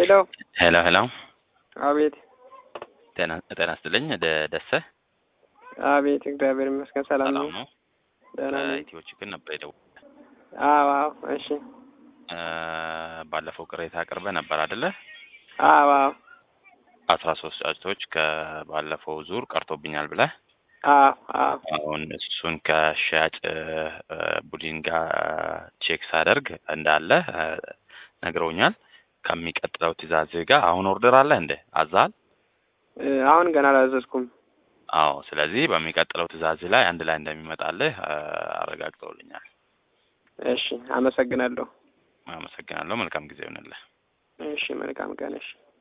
ሄሎ ሄሎ ሄሎ አቤት ጤና ጤና ይስጥልኝ ደ- ደሰ አቤት እግዚአብሔር ይመስገን ሰላም ነው ሰላም ነው ደህና ነኝ ከኢትዮ ችግር ነበር የደወልኩት አዎ አዎ እሺ እ ባለፈው ቅሬታ አቅርበ ነበር አይደለ አዎ አዎ አስራ ሶስት ጫጭቶች ከባለፈው ዙር ቀርቶብኛል ብለህ አዎ አዎ አሁን እሱን ከሽያጭ እ ቡድን ጋር ቼክ ሳደርግ እንዳለ እ ነግረውኛል ከሚቀጥለው ትእዛዝ ጋር አሁን ኦርደር አለ እንደ አዛል እ አሁን ገና አላዘዝኩም አዎ ስለዚህ በሚቀጥለው ትእዛዝ ላይ አንድ ላይ እንደሚመጣልህ እ አረጋግጠውልኛል እሺ አመሰግናለሁ አመሰግናለሁ መልካም ጊዜ ይሆንልህ እሺ መልካም ቀን እሺ